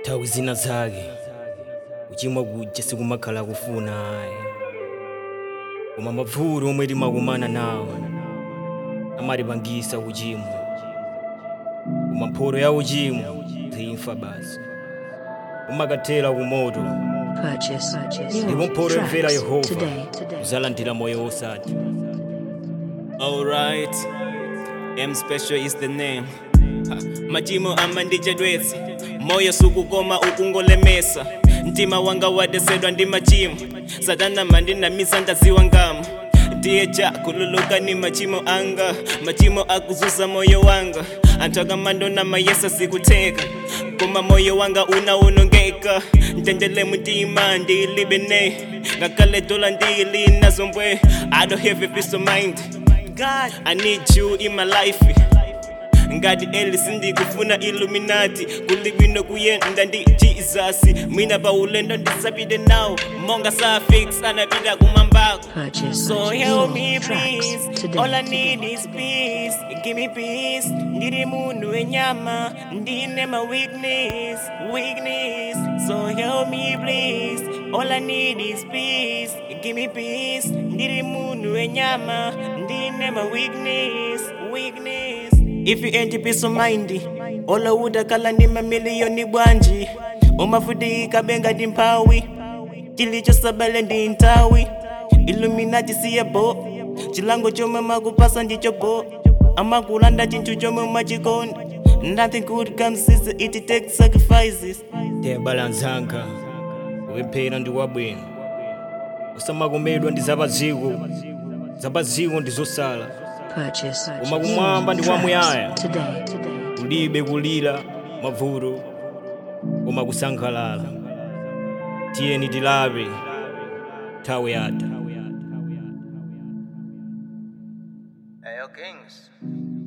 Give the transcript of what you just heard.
nthawi zina zake kuchimwa kuja sikumakhala kufuna ayi koma mavuto omwe timakumana nawo amatipangisa kuchimwa koma mphotho ya uchimo zimfa basi umakathera kumoto Purchase ndipo mphotho yomvera tracks yehova today. today. uzalandira moyo wosati Alright, M Special is the name. Ha, Machimo amandichedwetsa moyo sukukoma ukungolemesa mtima wanga wadesedwa ndi machimo satana mandinamisa ndaziwa ngamo ndiye ja kululuka ni machimo anga machimo akuzuza moyo wanga anthu akamandona mayesa sikuteka koma moyo wanga unaonongeka ntendele mtima ndilibe ne ngakhale dola ndili nazo mbwe i don't have a peace of mind god i need you in my life ngati elisi ndikufuna illuminati kuli bwino kuyenda ndi jesus mwina pa ulendo ndisapite nawo monga safix anapita kumambako Purchase So help me your tracks please, today. all I today. need is peace. Give me peace. Ndiri munhu wenyama, ndine my weakness, weakness. So help me please, all I need is peace. Give me peace. Ndiri munhu wenyama, ndine my weakness, weakness. If you ain't peace of mind, all I would akala ni mamiliyoni bwanji. Umafutika benga dimpawi, kilichosabale ndi ntawi. illuminati siye bo chilango chomwe makupasa ndicho bo amakulanda chinthu chomwe machikonda nothing good comes easy it takes sacrifices tebalanzanga kupemphera ndi kwabwino usamakomedwa ndi zapadziko zapadziko ndi zosala Purchase Koma kumwamba ndi kwamuyaya. tracks today. today. kulibe kulira mavuto koma kusangalala tiyeni tilape nthawi yatha Hey, yo, Kings.